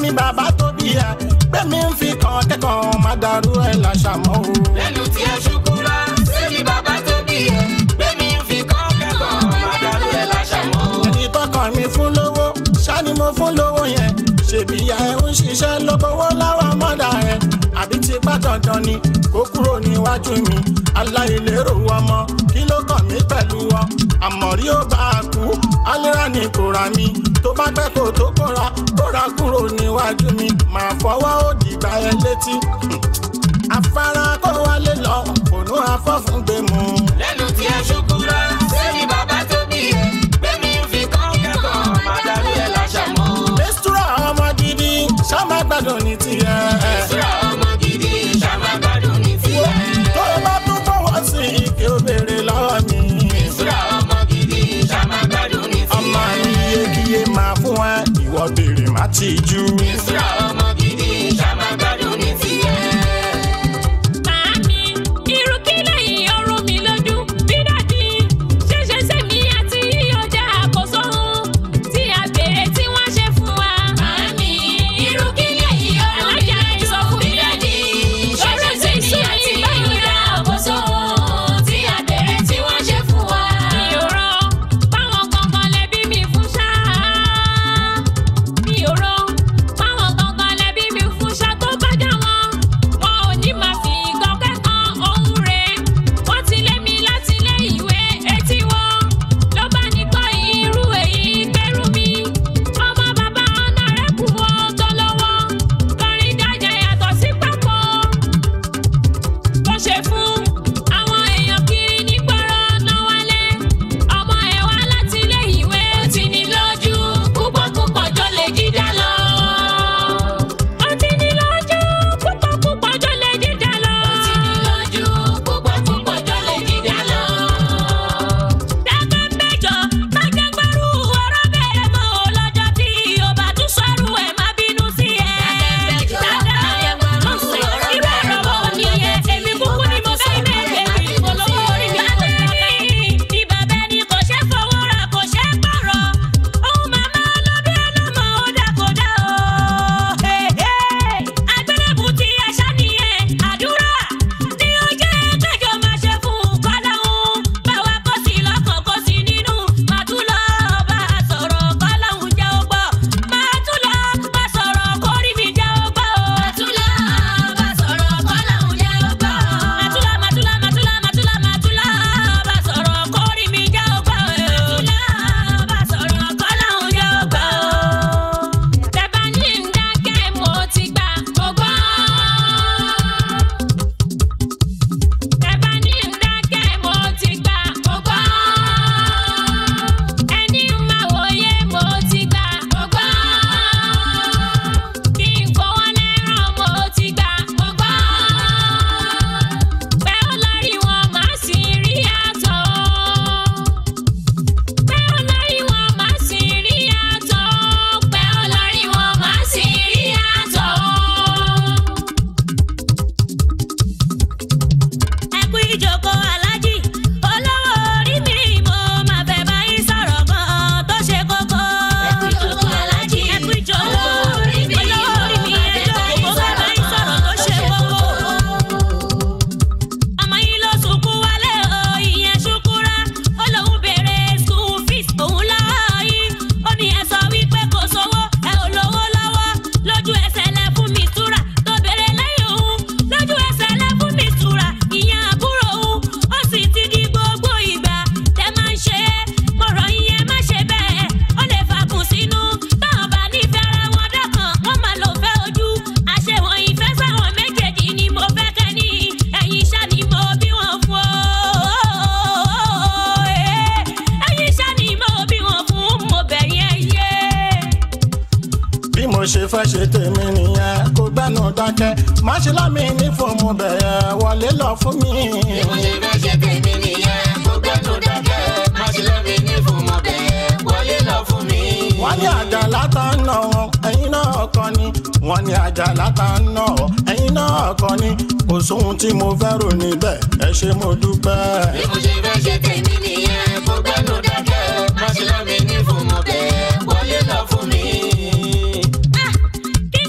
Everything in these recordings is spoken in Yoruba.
gbẹ̀mí bàbá tó bí ẹ gbẹ̀mí ń fi kàn kẹ́kọ̀ọ́ má dàrú ẹ̀ làṣàmọ́ o. lẹ́nu tí ẹ ṣukura sẹ́ni bàbá tó bí ẹ gbẹ̀mí ń fi kọ́ kẹ́kọ̀ọ́ má dàrú ẹ̀ láṣàmọ́. ẹni tọkàn mi fún lówó ṣáni mo fún lówó yẹn ṣèbí ìyá ẹ ń ṣiṣẹ́ lọ́gbọ́wọ́ láwọn mọ́dà ẹ àbí ti bá dandan ni kó kúrò níwájú mi aláìlérò ọmọ kí ló kàn mí pẹ̀lú wọn àmọ̀rí ó bá a kú alẹ́ra ni kò ra mi tó bá pẹ́ kó tó kóra kóra kúrò níwájú mi màá fọwọ́ òdì gbá ẹ létí afárá kó wálé lọ ònú afọ́fún gbé mu. lẹ́nu tí ẹ ṣukura sẹ́ni bàbá tó bí ẹ gbẹ̀mí ń fi kọ́ kẹ́kọ̀ọ́ má dàrú ẹ̀ láṣàmọ́. lẹ́sítúrà ọmọ gidi ṣámá gbádùn ní tiẹ̀. ìṣúra ọmọ gidi ṣàmà gbádùn ní tiẹ̀. tó o bá tún fọwọ́ sí i kí o béèrè lọ́wọ́ mi. ìṣúra ọmọ gidi ṣàmà gbádùn ní ọmọ tiẹ̀. iyekíye máa fún ẹ ìwọ béèrè má ti jú. ìṣúra ọmọ gidi ṣàmà gbádùn ní tiẹ̀. Màámi, irú kí lẹ́yìn ọrùn mi lójú bí dàdí. Ṣéṣe sẹ́mi àti yíyọjà àkóso tí a béèrè tí wọ́n ṣe fún wa. Màámi, irú kí lẹ́yìn ọrùn mi lójú bí dàdí. Ṣéṣe sẹ́mi àti yíyọjà àkóso tí a béèrè tí wọ́n ṣe fún wa. Mi ò rọ báwọn kankan lẹbí mi fún ṣáá mi ò rọ fáwọn gangan lẹbí mi fún ṣá tó bá dá wọn wọn ò ní máa fi ìkan kẹ́kọ̀ọ́ ohun rẹ̀ wọ́n ti lé mi láti ilé ìwé etí wọn ló bá ní kọ́ irú èyí gbẹ́rù mi ọmọ bàbá ọ̀nà rẹ̀ kù wọ́n tó lọ́wọ́ kọrin dájà yàtọ̀ sí pápọ̀ bó ṣe fún àwọn èèyàn kiri nígboro náà wálé ọmọ ẹ̀ wá láti ilé ìwé ó ti ní lójú púpọ̀ púpọ̀ jọ lè jíjà lọ. ó ti ní lójú púpọ̀ púpọ̀ jọ lè jíjà lọ. ó ti ní lójú púpọ̀ púpọ̀ jọ lè jíjà lọ. dábẹ́ mẹ́jọ má jẹ́ gbẹ́rù ọ̀rọ̀ bẹ́ẹ̀ mọ́ ọ lọ́jọ́ tí o bá tún sọ́rù ẹ̀ má bínú sí ẹ. dábẹ́ mẹ́jọ má jẹ́ gbẹ́rù ọ̀rọ̀ bẹ́ẹ̀ mọ́ ọ nìyẹn èmi kúkú ni mo fẹ́ bẹ́ẹ̀ ìpolówó orí mi àtẹ̀yìn ní bàbá ẹni kò ṣe fowó ra kò ṣe pààrọ̀ ohun màmá ọlọ́bí ọlọ́mọ ó dàkódà o. àgbélébù ti ẹ̀ṣá nìyẹn àdúrà ní ọjọ́ ẹgbẹ́jọ máa ṣe fún kọ́láhùn báwa kó sí lọ́kàn kó sí nínú màá tún lọ bá a sọ̀rọ̀ kọ́láhùn jẹ́ ó gbọ́ màá tún lọ bá sọ̀rọ̀ kórìí mi jẹ́ ó gbọ́ o. màá tún lọ bá sọ̀rọ̀ kọ́láhùn jẹ́ ó gbọ́ màá tún lọ màá tún lọ màá tún lọ màá tún lọ màá tún lọ bá sọ̀rọ̀ kórìí mi jẹ́ ó gbọ́ o. màá tún lọ bá sọ̀rọ̀ kọ́láhùn jẹ́ ó gbọ́ o. tẹ̀bá ní ń dákẹ́ mo ti gbà mo gbọ́. Ẹ̀bá ní ìdákẹ́ mo ti gbà mo gbọ́. Ẹni máa wòye mo ti gbà mo gbọ́. Kí n fọwọ́ lẹ́ràn mo ti gbà mo gbọ́. Pé ó lórí wọn máa sì rí àtọ̀. Pé ó lórí wọn máa sì rí àtọ̀. Pé ó lórí wọn máa sì rí àtọ̀ ẹkú ìjókòó aláàjì olówó orí mi mo máa fẹ́ bá yín sọ̀rọ̀ kan tó ṣe kókó. ẹkú ìjókòó aláàjì ẹkú ìjókòó orí mi olówó orí mi ẹjọ́ mo fẹ́ bá yín sọ̀rọ̀ tó ṣe kókó. ọmọ yín ló sunkún wálé o ìyẹn ṣukura ó lóun béèrè school fees òun lọ́wọ́ yín ó ní ẹ sọ wípé kò sówó ẹ ò lówó lọ́wọ́ lójú ẹsẹ̀ lẹ fún mi túra tó béèrè lẹ́yìn òun lójú ẹsẹ̀ lẹ fún mi túra ìyẹn àbúrò òun ó sì ti di gbogbo ìgbà tẹ máa ń ṣe é mọ̀rọ̀ ìyẹn má ṣe bẹ́ẹ̀ ó lè fàkùn sínú táwọn bá nífẹ̀ẹ́ ara wọn dọ́kàn wọ́n máa lò fẹ́ ojú àṣewọ̀n ìfẹ́ sáwọn méjèèjì ni mo fẹ́ kẹ́ ní ẹ̀yin ṣá ni mo bí wọn fún o ẹ̀yin ṣá ni mo bí wọn fún mo bẹ̀yìn ẹ̀yẹ. bí mo ṣe fẹ́ ṣe tèmi nìyẹn kó gbẹ́nu dákẹ́ má ṣe lámì ní fòmù bẹ̀rẹ̀ wọlé lọ fún mi. bí mo ṣe fẹ́ ṣe tèmi nìyẹn kó gbẹ́nu dákẹ́ má ṣe lẹ́mi ní fún mọ́ bẹ́ẹ̀ wọlé lọ fún mi. wọ́n ní àjà látàánà ẹ̀yin náà kọ́ ni wọ́n ní àjà látàánà ẹ̀yin náà kọ́ ni kò sóhun tí mo fẹ́ rò níbẹ̀ ẹ ṣé mo dúpẹ́. bí mo ṣe fẹ́ ṣe tèmi nìyẹn kó gbẹ́nu dákẹ́ má ṣe lẹ́mi ní fún mọ́ bẹ́ẹ̀ wọlé lọ fún mi. Ah, kí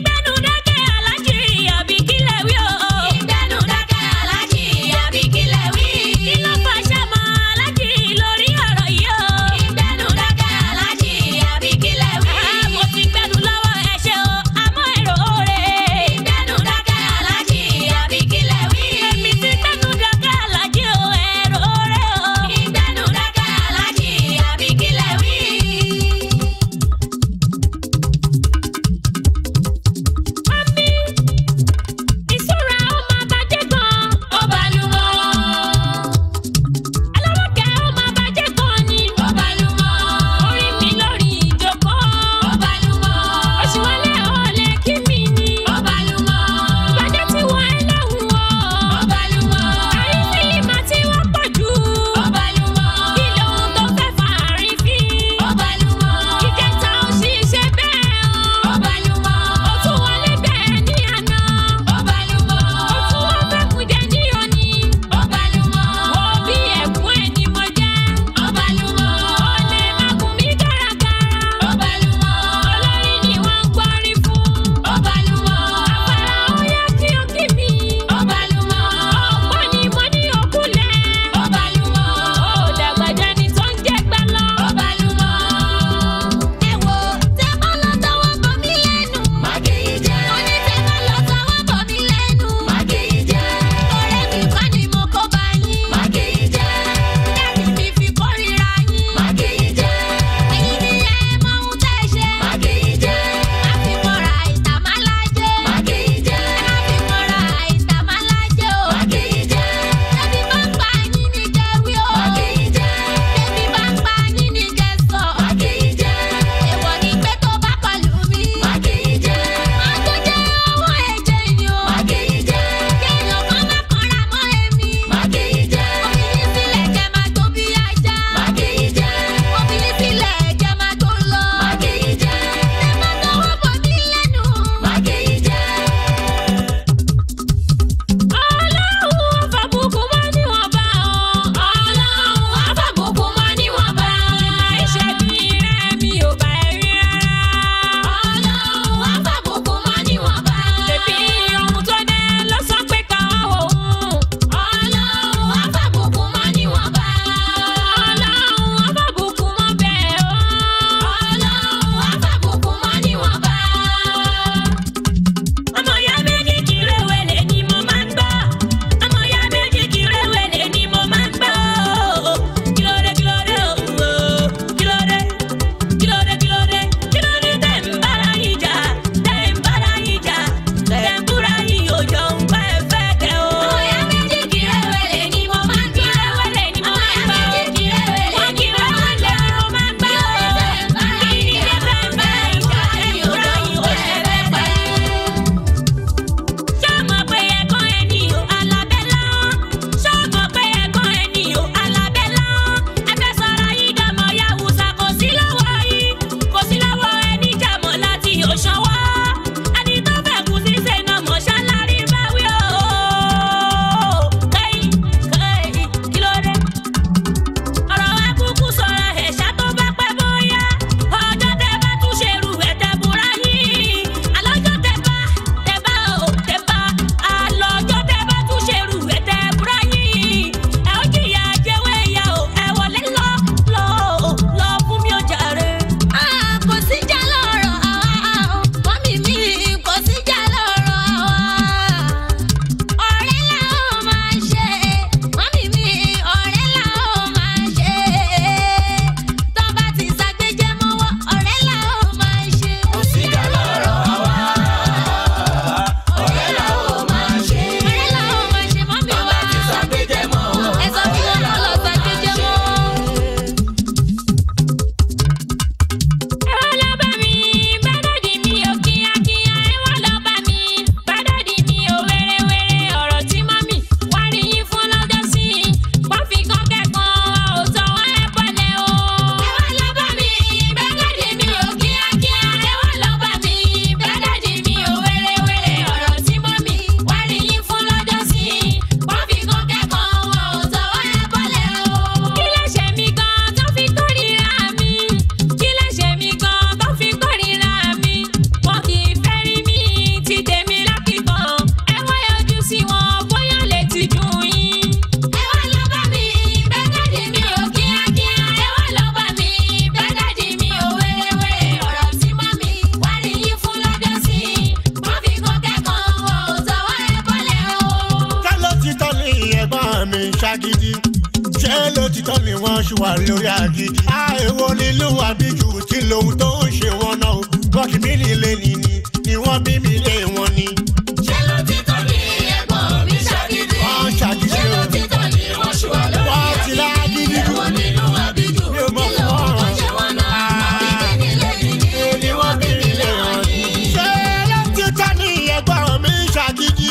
ṣàgídí ṣé lótìtọ́ ni wọ́n ṣì wà lórí àgídí. àìwo nílùú àbíjù tí lòun tó ń ṣe wọn náà wọ́n kì mí nílé nìní ni wọ́n bí mi lé wọn ni. ṣé ló ti tọ́ ni ẹ̀gbọ́n mi ṣàgídí? wọ́n ṣàgídí ṣé ló o. ti tọ́ ni wọ́n ṣì wà lórí wọ́n ti àgídí? lágídí jù. Èwo nínú àbíjù? Mi ò mọ̀ Kí ló fún tó ọ̀rọ̀. ṣe wọ́n náà? Àbí kí ni lẹ́yìn ni? ni wọ́n bí mi lé wọn ni. ṣé lótìtọ́ ni ẹ̀gbọ́n mi ṣàgídí?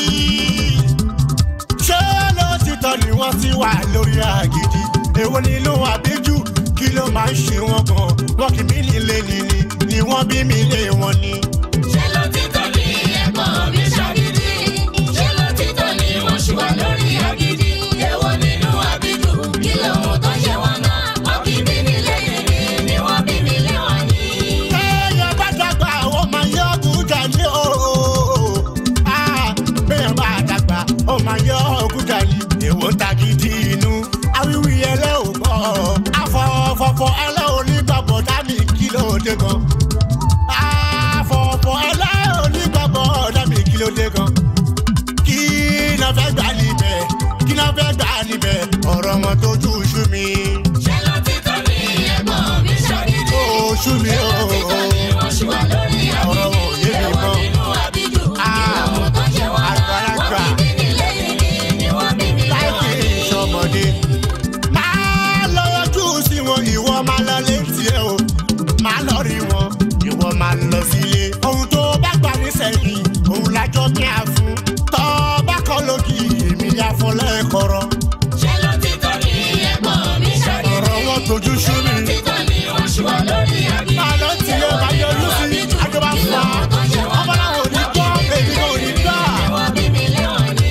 ṣé lótìtọ́ ni wọ́n ti wà lórí àgídí? èwo nílùú àbíjù kí ló máa ń ṣe wọn gan wọn kì mí nílé nìní ni wọ́n bí mi lé wọn ni. Ṣé ló ti tọ́ ni ẹ̀gbọ́n mi ṣàgídí? Ṣé ló ti tọ́ ni wọ́n ṣì wà lórí àgídí? Èwo nínú àbíjù? Kí lóhun tó ṣe wọ́n náà? Wọ́n kì í bí ní lẹ́yìn ni, ni wọ́n bí mi lé wọn ni. Béèyàn bá dàgbà, ó máa yọ òkúta ní o. Ah, Béèyàn bá dàgbà, ó máa yọ òkúta ní. Èwo ta gidi inú, awíwí ẹlẹ́ ò gbọ́. Afọ̀fọ̀fọ̀ ẹlẹ́ onígbàgbọ́ dání kí ló dé gan. Afọ̀fọ̀ ẹlẹ́ onígbàgbọ́ dání kí ló dé gan. Kí náà fẹ́ gbà níbẹ̀? Kí náà fẹ́ gbà níbẹ̀? Ọ̀rọ̀ wọn tó tú ṣú mi. Ṣé ló ti tọ́ ni ẹ̀gbọ́n mi ṣàgídí? Ó ṣú mi Ṣé o. ló ti tọ́ ni wọ́n ṣì wà lórí Ọ̀rọ̀ àgídí? ò yé mi Èwo mọ́. nínú àbíjù? Kí Ah, lóhun tó ṣe wọ́n náà? Wọ́n àgbàlagbà. kì í bí ní lẹ́yìn ni, ni wọ́n bí mi lé wọn láìpẹ́ ni. ìṣọmọdé. máa lọ yọjú sí wọn ìwọ máa lọ létí ẹ o máa lọ rí wọn ìwọ máa lọ sílé. ohun tó bá gbà ní sẹ́yìn òun lájọ́ kí a fún. tọ́ bá kọ́ lókì èmi yá fún lẹ́kọ̀ọ́rọ́. Ṣé ló ti tọ́ ni ẹ̀gbọ́n mi ṣàgídí? ọ̀rọ̀ wọn tójú sú mi. Títọ́ ni wọ́n ṣì wà lórí àgídí. máa lọ tí ẹ máa yọjú sí àjọba fún wa. ọmọ náà ò ní gbọ́ èmi náà ò ní gbà. Wọ́n bí mi lé wọn ni.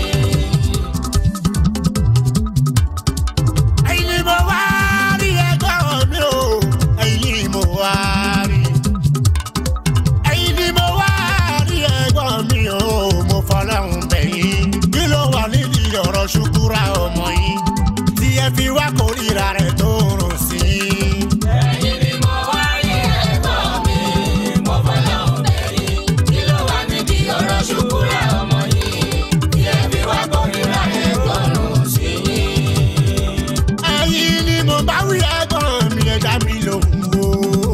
ẹ̀yin ni mo wá rí ẹgbẹ́ mi o ẹ̀yin ni mo wá rí. ẹ̀yin ni mo wá rí ẹgbẹ́ mi o mo fọlọ́run bẹ̀yìn. kí ló wà nídìí ọ̀rọ̀ ṣùkúrà ọmọ yìí tí ẹ fi wá kórìíra rẹ̀ tó rùn sí i. Ẹ̀yin ni mo wá rí ẹ̀gbọ́n mi, mo fọlọ́run bẹ̀yìn. Kí ló wà nídìí ọ̀rọ̀ ṣùkúrà ọmọ yìí? Tí ẹ fi wá kórìíra ẹ̀gbọ́n sí i. ẹ̀yin ni mo bá wí ẹ̀gbọ́n mi ẹ̀dá mi lòun o.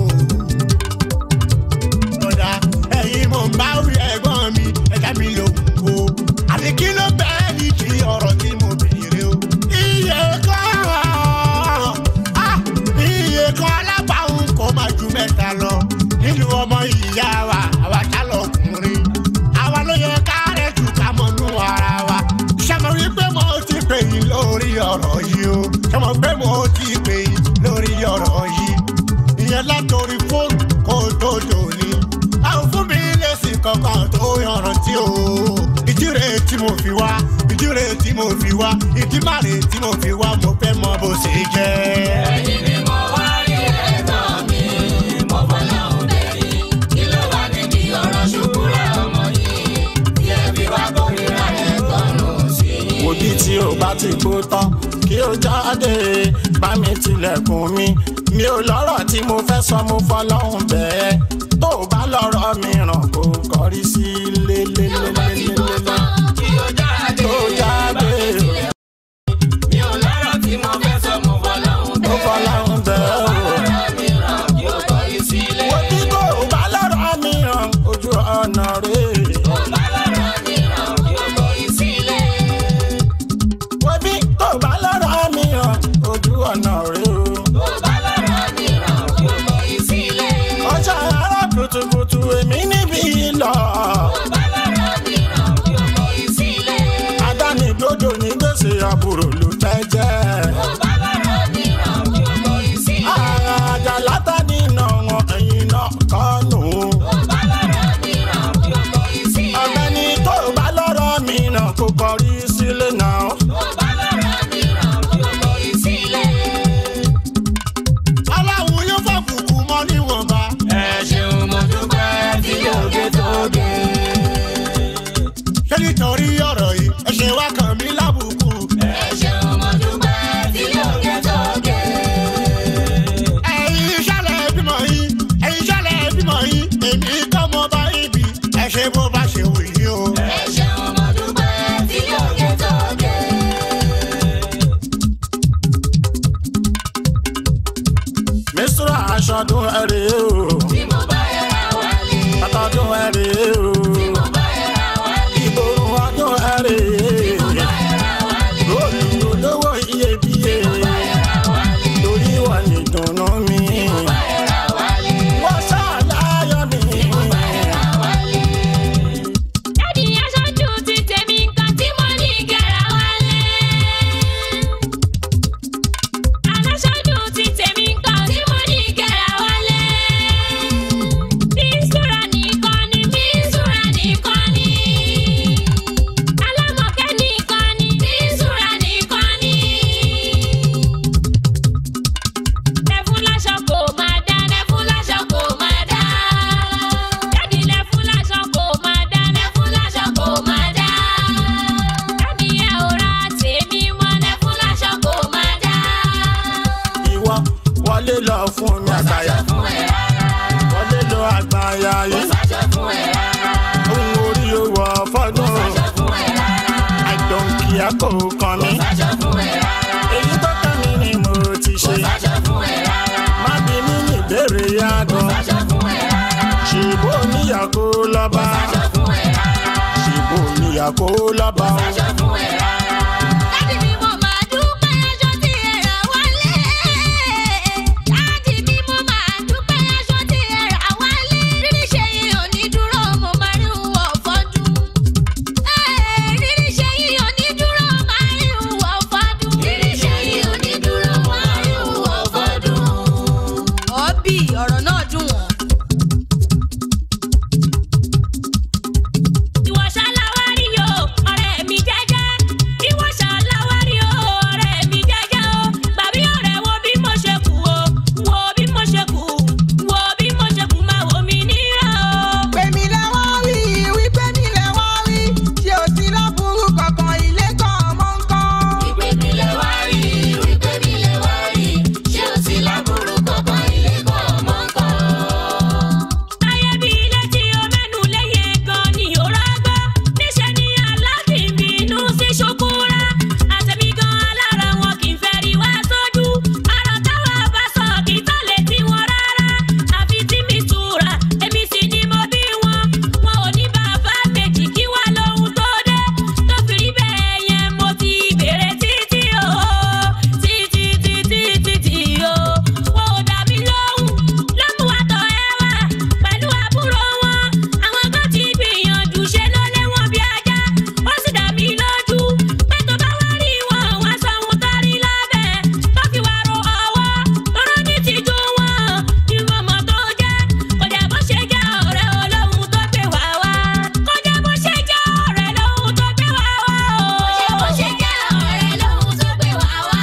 Bọ̀dá ẹ̀yin mo bá wí ẹ̀gbọ́n mi ẹ̀dá mi lòun o. Àti kí ló bẹ́ẹ̀ ní kí ọ̀rọ̀ tí mo béèrè o. Iye kan ah, iye kan alábàáhùn kò máa ju mẹ́ta lọ. Nínú ọmọ ìyá wa, àwa ká lọkùnrin. Àwa ló yẹ ká rẹ̀ jù ká mọ̀nú ara wa. Ṣàmọ wípé mo ti pè yín lórí ọ̀rọ̀ yìí o. Ṣàmọ pé mo ti pè yín lórí ọ̀rọ̀ yìí. Ìyẹn látòrí fóònù kó tó dòní. Àwọn fún mi lèsì kankan tó yanrantí o. Ìdíre tí mo fi wá, ìdíre tí mo fi wá, ìdímàrè tí mo fi wá, mo fẹ́ mọ bó ṣe jẹ́. Ẹ̀yin ni mo wá rí ẹ̀gbọ́n mi, mo fọlọ́run bẹ̀yìn. Kí ló wà nídìí ọ̀rọ̀ ṣùkúrà ọmọ yìí? Tí ẹ fi wá kórìíra ẹ̀gbọ́n sí i. òbí tí ò bá ti kú tán kí ó jáde bá mi tilẹ̀kùn mi mi ò lọ́rọ̀ tí mo fẹ́ sọ mo fọlọ́hún bẹ́ẹ̀ tó o bá lọ́rọ̀ mìíràn kò kọrí sí Tí ó bá ti kú lélẹ́lẹ́lẹ́lẹ́lẹ́ tán, kí ó jáde. tó jáde Mi ò lọ́rọ̀ tí mo fẹ́ sọ, mo fọlọ́run mo bẹ̀yìn. fọlọ́hún bẹ́ẹ̀ o. Ọ̀rọ̀ mìíràn kí ó kọrí sílé. òbí tó o bá lọ́rọ̀ mìíràn ojú ọ̀nà rèé. Ó bá lọ́rọ̀ mìíràn kí ó kọrí sílé. òbí tó o bá lọ́rọ̀ mìíràn ojú ọ̀nà rèé o. Ó bá lọ́rọ̀ mìíràn kí ó kọrí sílé. ọjà ará kùtùkùtù èmi níbí lọ. Ó bá lọ́rọ̀ mìíràn kí ó kọrí sílé. adánidódò ní gbèsè àbúrò ló fẹ́ jẹ́. Ó bá lọ́rọ̀ mìíràn kí ó kọrí sílé. àjà látàdí iná wọn ẹ̀yìn náà kọ́nù. Ó bá lọ́rọ̀ mìíràn kí ó kọrí sílé. ọ̀gbẹ́ni tó o bá lọ́rọ̀ mìíràn kò kọrí sílé náà. Ó bá lọ́rọ̀ mìíràn kí ó kọrí sílé. Aláwo yóò fà kùkù mọ́ níwọ̀nba. Ẹ ṣeun mo dúpẹ́ tí òde tó dé. Ṣé nítorí ọ̀rọ̀ yìí ẹ ṣe wá kàn mí lábùkù? Ẹ ṣeun mo dúpẹ́ aṣọdún ẹ̀rẹ́ o tí mo bá yẹra wálé. àtọdún ẹ̀rẹ́ o tí mo bá yẹra wálé. ìborùn ọdún ẹ̀rẹ́ mo bá yẹra wálé. lórí olówó iyebíye mo bá yẹra wálé. torí wà ní dùnnú mi mo bá yẹra wálé. wọ́n ṣàlàyé mi. mo bá yẹra wálé. Dádì aṣojú ti tèmi nǹkan tí mo ní kẹra wálé. Aláṣojú ti tèmi nǹkan tí mo ní kẹra wálé. Mísúra nìkan ni mísúra nìkan ni. Alámọ̀kẹ́ nìkan ni mísúra nìkan ni. Lẹ́fún láṣọ kò máa dá, lẹ́fún láṣọ kò máa dá. Dádì lẹ́fún láṣọ kò máa dá, lẹ́fún láṣọ kò máa dá. Dádì ẹ ò ra tèmi mọ́, lẹ́fún láṣọ kò máa dá. ìwọ wọlé lọ fún mi àgbáyà Sáṣọ fún ẹ rárá. wọlé lọ àgbáyà Kò yìí sáṣọ fún ẹ rárá. ohun orí owó fọdún Sáṣọ fún ẹ rárá. àìdọ̀nkìá kò kàn mí Sáṣọ fún ẹ rárá. èyí tó kàn mí ni mo ti Kò ṣe sáṣọ fún ẹ rárá. má bí mi ní ìbéèrè Kò yàgàn sáṣọ fún ẹ rárá. ṣèbó níyàkó lọ́ba Sáṣọ fún ẹ rárá. ṣèbó níyàkó lọ́ba Sáṣọ fún ẹ rárá. Dádì mi mo máa dúpẹ́ aṣọ tí ẹ rà wálé. Dádì mi mo máa dúpẹ́ aṣọ tí ẹ rà wálé. Rírí ṣe yìí ò ní dúró, mo máa rí wọ̀ fọ́dún. Rírí ṣe yìí ò ní dúró, máa rí wọ̀ fọ́dún. Rírí ṣe yìí ò ní dúró, máa rí wọ̀ fọ́dún. Ọ̀bì ọ̀rọ̀ náà dùn wọ́n. Ìwọ ṣaláwárí o, ọ̀rẹ́ mi jẹ́jẹ́. Ìwọ ṣaláwárí o, ọ̀rẹ́ mi jẹ́jẹ́ o. Bàbí ọ̀rẹ́ wo bí mo ṣe kù o, wo bí mo ṣe kù, wo bí mo ṣe kù máa wò mí níran o. Pèmí lẹ́wọ́ wí, wípé mi lẹ́wọ́ wí, ṣé o ti láburú kankan ilé kan ọmọ nǹkan? Wípé mi lè wá rí, wípé mi lè wá rí. Ṣé o ti láburú kankan ilé kan ọmọ nǹkan? Ayé bí ilé tí o mẹ́nu léye gan ni ò rágbá. Níṣẹ́ ni aláàfin bínú sí ṣokúra. Àtẹ̀mí gan alára wọn kì í fẹ́ rí wá sójú. Àrà táwa bá sọ kì í tán létí wọn rárá. Àfi tí mi tura, èmi sì ni mo bí wọn. Wọn ò ní bàbá méjì kí wá lóhun tó dé. Tó fi rí bẹ́ẹ̀ yẹn mo ti bèrè títí o. Títí títí títí o. Wọn ò dá mi lóhùn. Lọ́mú àtọ̀ ẹ wá pẹ̀lú àbúrò wọn. Àwọn kan ti gbìyànjú ṣe ló lé wọn bí ajá. Ó sì dà mí lójú pé tó bá wá rí wọn, wọ́n sọ ohun tó rí lábẹ́. Tó fi wá ro ọwọ́, tóró ní tìjú wọn. Ìwọ̀n ọmọ tó jẹ́, kò jẹ́ bó ṣe jẹ́ ọ̀rẹ́ olóhùn tó gbé wá wá. Kò jẹ́ bó ṣe jẹ́ ọ̀rẹ́ lóhùn tó gbé wá wá o. Bó ṣe jẹ́ ọ̀rẹ́ lóhun tó gbé wá wá.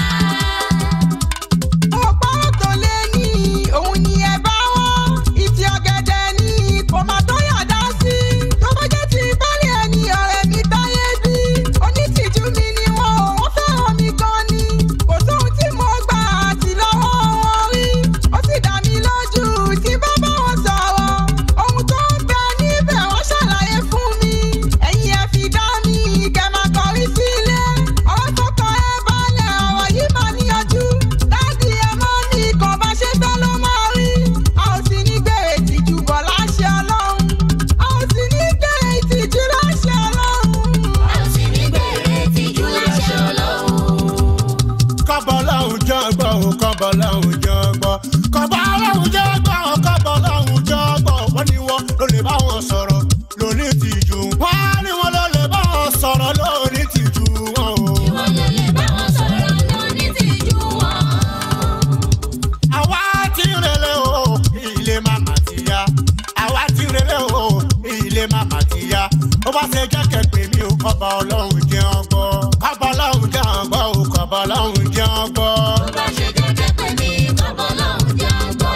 Ọ̀pọ̀ tó lé ní òun ni ẹ bá wọ́n. Ìtì ọ̀gẹ̀dẹ̀ ni kò máa tó yàdá sí. Tó bá jẹ́ ti bálẹ̀ ẹni ọ̀rẹ́ mi táyé bí. Onítìjú mi ni wọ́n ò wọ́n fẹ́ràn mi gan ni. Kò sóhun tí mo gbà àti lọ́wọ́ wọn rí. Ó sì dá mi lójú tí bá bá wọn sọ̀rọ̀. Ohun tó ń bẹ níbẹ̀ wọ́n ṣàlàyé fún mi. Ẹ̀yin ẹ fi dá mi kẹ́ máa kọrí sílé. Ọ̀rọ̀ tó kọ ẹ balẹ̀ ọ̀rọ̀ yìí máa níyanjú. Dádì ẹ máa ní ikọ̀ bá ṣe fẹ́ ló máa rí. A ò sì ní gbèrè ìtìjú bọ̀ láṣẹ Ọlọ́run. A ò sì ní gbèrè ìtìjú láṣẹ Ọlọ́run. A ò sì ní bèrè tìjú láṣẹ Ọlọ́run. kọ́bọ̀ lọ́hùn jọ gbọ́ ò kọ́bọ̀ lọ́hùn jọ gbọ́ kọ́bọ̀ lọ́hùn jọ gbọ́ ò kọ́bọ̀ lọ́hùn jọ gbọ́ wọ́n ní wọ́n ló lè bá wọn sọ̀rọ̀ lóní tìjú wọ́n ní wọ́n ló lè bá wọn sọ̀rọ̀ lóní tìjú wọn o. Ìwọ ló lè bá wọn sọ̀rọ̀ lóní tìjú wọn. àwa ti rẹlẹ̀ o ilé màmá ti ya àwa ti rẹlẹ̀ o ilé màmá ti ya ó bá ṣe jẹ́ kẹ̀pẹ́ mi ò kọ́bọ̀ ọlọ́run jẹ́ ọgbọ́ kọ́bọ̀ ọlọ́run jẹ́ ọgbọ́ ò kọ́bọ̀ ọlọ́run jẹ́ ọgbọ́. Bó bá ṣe jẹ́jẹ́ pé mi kọ́bọ̀ lọ́hùn jẹ́ ọgbọ́.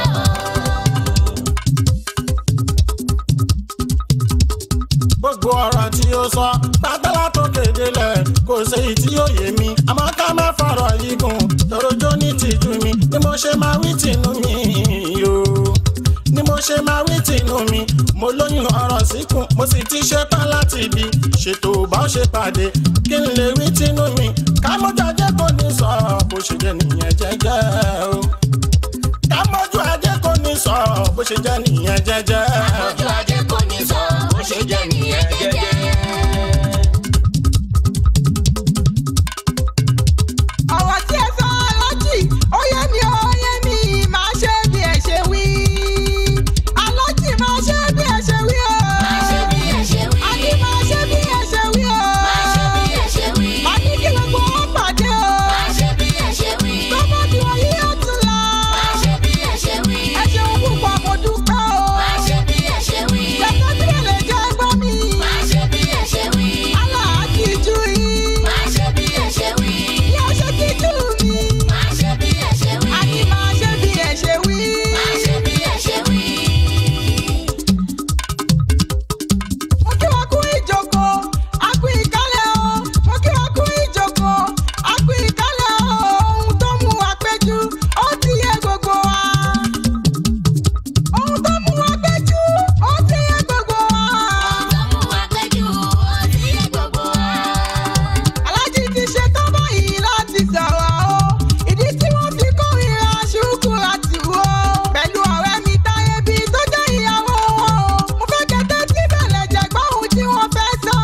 gbogbo ọ̀rọ̀ tí ó sọ gbàgbọ́lá tó kéde lẹ̀ kò sí èyí tí ó yé mi àmọ́ ká má fọ̀rọ̀ yìí gùn tòrójó ní tìjú mi ni mo ṣe máa wí tìǹú mi o ni mo ṣe máa wí tìǹú mi mo lóyún ọ̀rọ̀ síkùn mo sì ti ṣetán láti ibi ṣètò bá ó ṣe pàdé kí n lè wí tìǹú mi ká mú jọjẹ́ kò ní sọ̀rọ̀ bó ṣe jẹ́ nìyẹn jẹ́jẹ́ o ká mójú ajé kò jẹ́jẹ́. Ojú ajé kò ní sọ, ó ṣe jẹ́ nìyẹn jẹ́jẹ́. ọ̀rọ̀ tí ẹ sọ alájì ó yé mi ó yé mi máa ṣe bí ẹ ṣe wí. alájì máa ṣe bí ẹ ṣe wí o. Máa ṣe bí ẹ ṣe wí. àní máa ṣe bí ẹ ṣe wí o. Máa ṣe bí ẹ ṣe wí. àní kí gbogbo wọn pàdé o. Máa ṣe bí ẹ ṣe wí. tọ́mọdé wọ̀nyí yóò tún lọ. Máa ṣe bí ẹ ṣe wí. ẹ ṣeun púpọ̀ mo dúpẹ́ o. Máa ṣe bí ẹ ṣe wí. gbẹ̀gbẹ́ tí ẹ lè jẹ́ gbọ́ mi. Máa ṣe bí ẹ ṣe wí. aláàjì ju yín. Máa ṣe bí ẹ ṣe wí. bí ó ṣe kí jù mí. Máa ṣe bí ẹ ṣe wí. àní máa ṣe bí ẹ ṣe wí. Máa ṣe bí ẹ ṣe wí. mo kí wọn kú ìjókòó a kú ìkálẹ̀ o mo kí wọn kú ìjókòó a kú ìkálẹ̀ o ohun tó mú wa péjú ó ti yé gbogbo wa. ohun tó mú wa péjú ó ti yé gbogbo wa. Ọmọ wa péjú, ó ti yé gbogbo wa. alájí ti ṣe tán báyìí láti sọ̀rọ̀ o ìdí tí wọ́n fi kórìíra ṣùkú láti wò ó pẹ̀lú ọ̀rẹ́ mi táyé bí tó jẹ́ ìyàwó wọn o mo fẹ́ kẹ́tẹ́ tí bẹ̀lẹ̀ jẹ́ gbọ́ ohun tí wọ́n fẹ́ sọ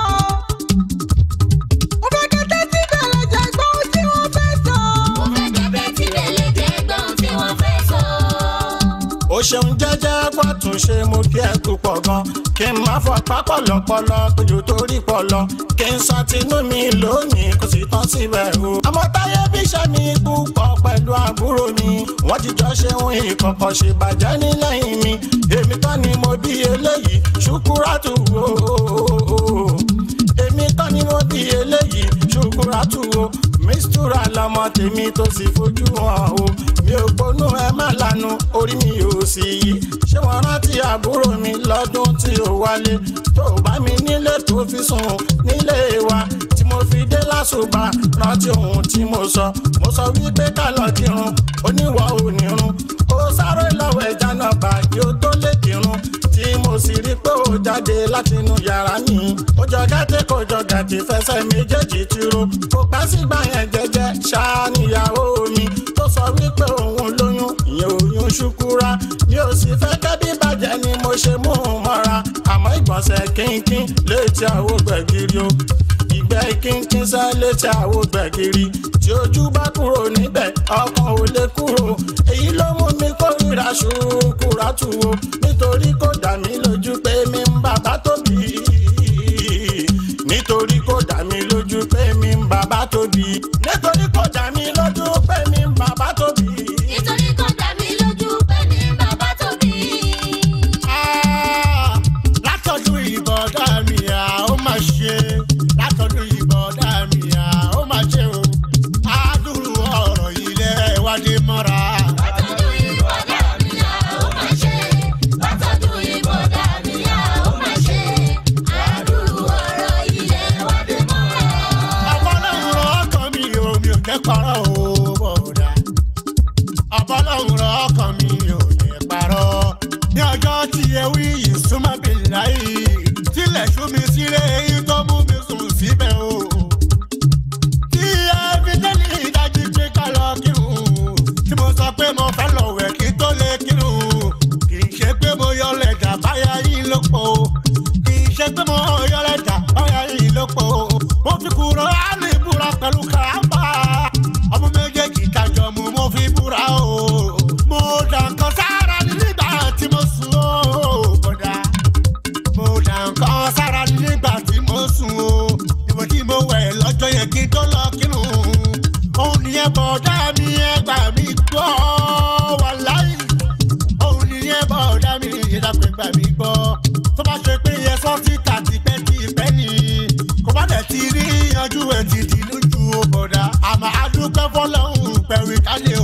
mo fẹ́ kẹ́tẹ́ tí bẹ̀lẹ̀ jẹ́ gbọ́ ohun tí wọ́n fẹ́ sọ. Mo fẹ́ kẹ́tẹ́ tí bèlè jẹ́ gbọ́n tí wọ́n fẹ́ sọ. ó ṣeun jẹ́jẹ́ pọ̀tún ṣe mo kí ẹ púpọ̀ gan kí n má fọ pápọ̀lọpọlọ péjú torí pọlọ kí n sọ tinú mi lónìí kò sì tán síbẹ̀ o. àmọ́ táyé bí iṣẹ́ mi púpọ̀ pẹ̀lú àbúrò mi wọ́n ti jọ ṣe ohun ìkọ̀kọ̀ ṣe bàjẹ́ nílẹ̀yìn mi èmi tán ni mo bí eléyìí ṣùkúrátù o èmi tán ni mo bí eléyìí ṣùkúrátù o mistura lọmọ tèmi tó sì fojú hàn o mi ò gbónú ẹ má lanu orí mi ò sì yí ṣé wọn rántí àbúrò mi lọ́dún tí ò wálé tó bá mi nílé tó fi sùn nílé wa tí mo fi dé lásùbà rántí ohun tí mo sọ mo sọ wípé ká lọ kírun oníwà ò nírun ó sáré lọ́wọ́ ẹja náà bá kí ó tó lè kírun tí mo sì rí pé ó jáde látinú yàrá mi ó jọ gàtẹ́ kó jọ gàtẹ́ fẹsẹ̀ méjèèjì tìró kò pẹ́ sígbà yẹn jẹ́jẹ́ ṣáá níyàwó mi tó sọ wípé òun lóyún ìyẹn oyún ṣúkúrá mi ò sì fẹ́ kẹ́bí bàjẹ́ ni mo ṣe mú un mọ́ra àmọ́ ìgbọ̀nsẹ̀ kínkín létí àwo gbẹ̀gìrì o ìgbẹ́ kínkín sá létí àwo gbẹ̀gìrì tí ojú bá kúrò níbẹ̀ ọkàn ò lè kúrò èyí ló mú mi kórìíra ṣùkúrá tù o nítorí kò dà mí lójú pé mi ń bàbá tóbi nítorí kò dà mí lójú pé mi ń bàbá tóbi nítorí kò dà mí lójú pé mi ń bàbá tóbi. Nítorí kò dá mi lójú pé ní bàbá tóbi. Ah, látọdún ìbọ̀dá mi à ó mà ṣe látọdún ìbọ̀dá mi à ó mà ṣe o àdúrú ọ̀rọ̀ ilẹ̀ wádé mọ́ra. Látọ̀dún ìbọ̀dá mi à ó máa ṣe. Látọ̀dún ìbọ̀dá mi à ó máa ṣe. Àdúrú ọ̀rọ̀ ilẹ̀ wa dé mọ́ra. ọbọ̀lọ́hún rọ ọkàn mi ò mi ò kẹ́kọ̀ọ́ o bọ̀dá ọbọ̀lọ́hún rọ ọkàn mi ò lè parọ́ ní ọjọ́ tí ewì yìí súnmọ́ bí láyé tilẹ̀ ṣú mi sílé èyí tó mú mi sùn síbẹ̀ o tí ẹ fi tẹ́lẹ̀ ìdájí pé ká lọ kírun tí mo sọ pé mo fẹ́ lọ wẹ̀ kí tó lè kírun kì í ṣe pé mo yọ lẹ́jà báyà yín ló pọ̀ o kì í ṣe pé mo yọ lẹ́jà báyà yín ló pọ̀ o mo fi kúrò àmì ìbúra pẹ̀lú kàrámbà ọmọ méjèèjì kájọ mu mo fi búra o mo dà nǹkan sára ní nígbà tí mo sùn o bọ̀dá mo dà nǹkan sára ní nígbà tí mo sùn o ìwọ tí mo wẹ̀ lọ́jọ́ yẹn kí n tó lọ kírun òun nìyẹn bọ̀dá mi ẹgbà mi gbọ́ wà láyé òun nìyẹn bọ̀dá mi ìdàpẹ̀ gbà mí gbọ́ tó bá ṣe pé yẹ sọ́fíìkà tipẹ́tipẹ́ ni kò bá dẹ̀ ti rí yanjú ẹ̀ ti di lójú o bọ̀dá àmọ́ adúpẹ́ fọlọ́hún pẹ̀lú ìkálẹ̀